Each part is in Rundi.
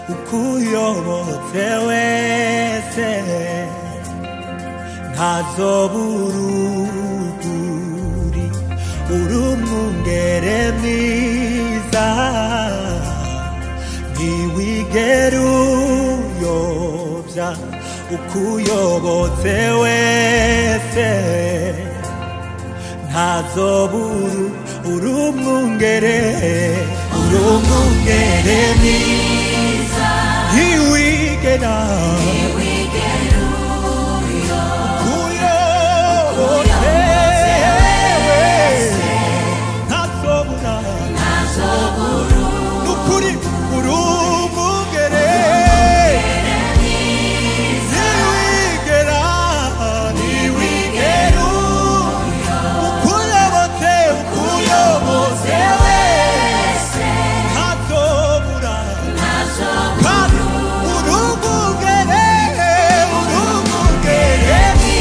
ukuyobotse wese ntazoburuguri uri umwungere mwiza ntiwigera uyobya ukuyobotse wese ntazoburu uri umwungere uri umwungere mwiza ntiwigera uyobotse wese ntazobura nukuri uri umwungere ntiwigera ntiwigera ukuyobotse ukuyobotse wese ntazobura kandi urumugere urumugere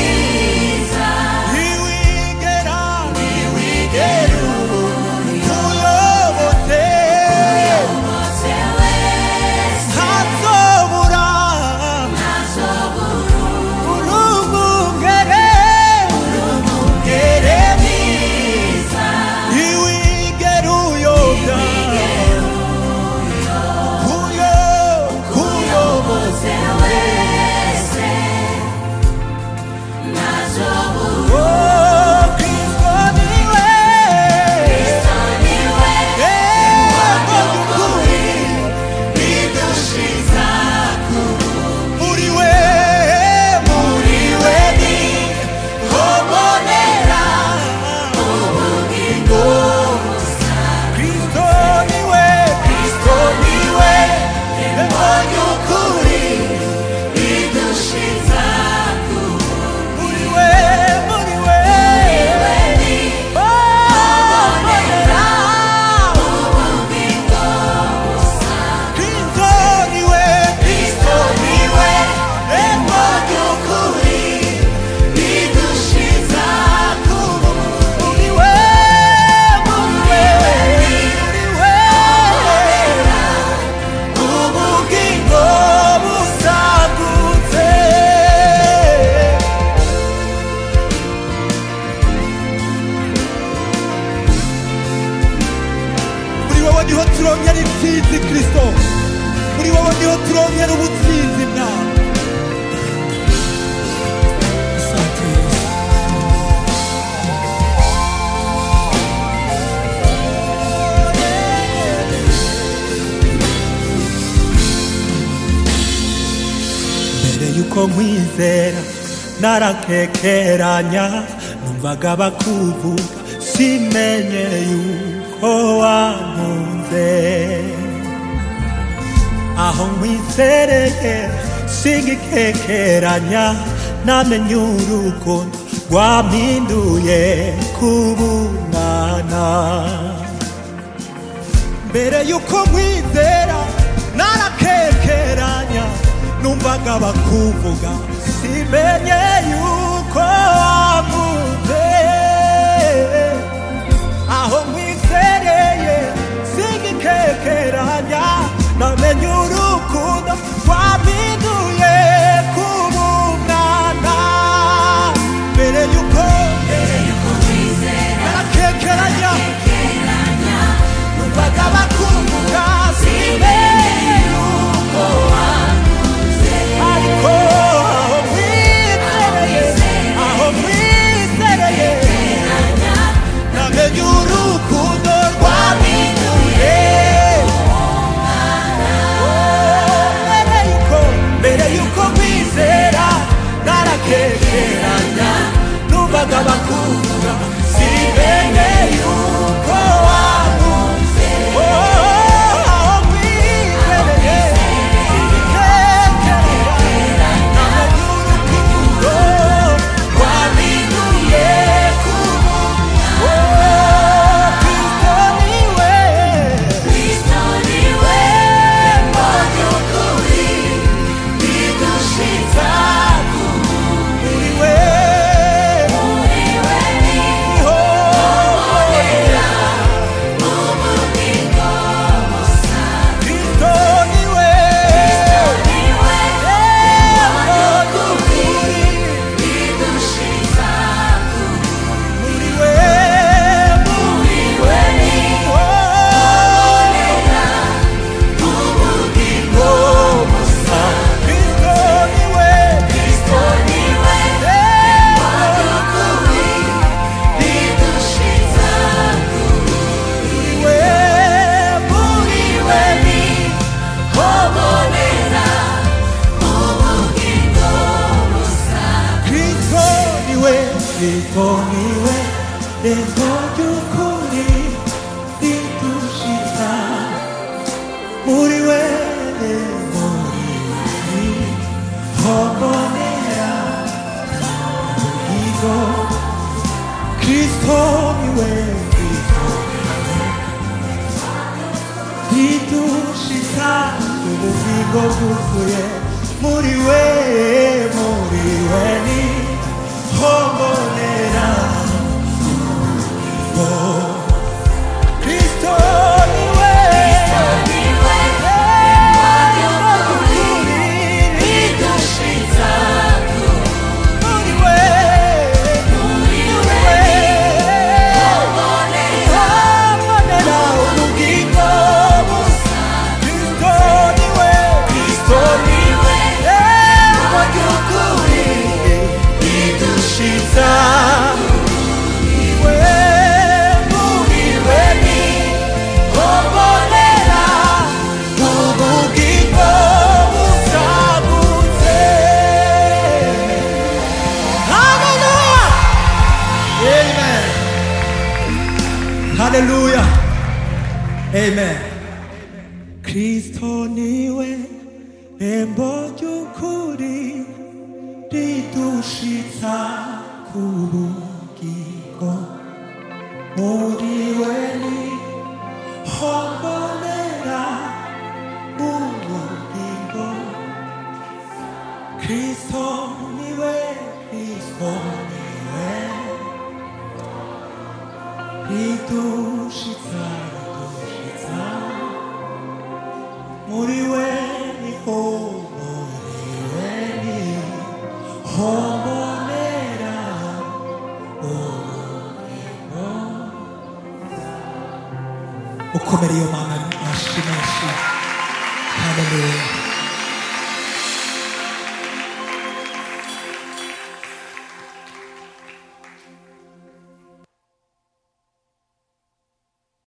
ntiwigera ntiwigera ukuyobotse ntazobura urumugere urumugere ntiwigera uyobya kuyo kuyobotse Oh, Kristo niwe Yego by'ukuri bidushiza muri we muri we ni hobonera ubugingo Kristo niwe Kristo niwe Yego by'ukuri bidushiza muri we muri we hobonera Kristo niwe Kristo niwe Yego by'ukuri bidushiza kuba muri we muri we muri we ubugingo busagutse muri wowe niho turongera intsinzi kristo muri wowe niho turongera ubutsinzi bwawe mbere yuko nkwizera narakekeranya numvaga bakuvuga simenye yuko wankunze aho nkwizereye singikekeranya namenye urukundo rwampinduye kubunana mbere yuko nkwizera narakekeranya numvaga bakuvuga simenye yuko wamuze aho nkwizereye singikekeranya namenye urukundo rwampinduye kubumwana mbere yuko narakekeranya numvaga bakuvuga simenye yuko ariko aho nkwizereye aho nkwizereye muri we muri we hombonera igo kristo niwe kristo ridushika ubugingo bwuzuye muri we muri we ni hombonera Oh, Kristo niwe muri we hombonera ubugingo busa Kristo niwe Kristo niwe mu by'ukuri bidushitsa iwe muri we ni hombonera ubugingo busagutse Hallelujah Amen Hallelujah Amen Kristo niwe rembo ry'ukuri ridushitsa ku bugingo muri we ni hombonera ubugingo Kristo niwe Kristo niwe ridushitsa ridushitsa muri we niho muri we ni hombonera ubugingo ukomere iyo mana amashyi menshi haleluya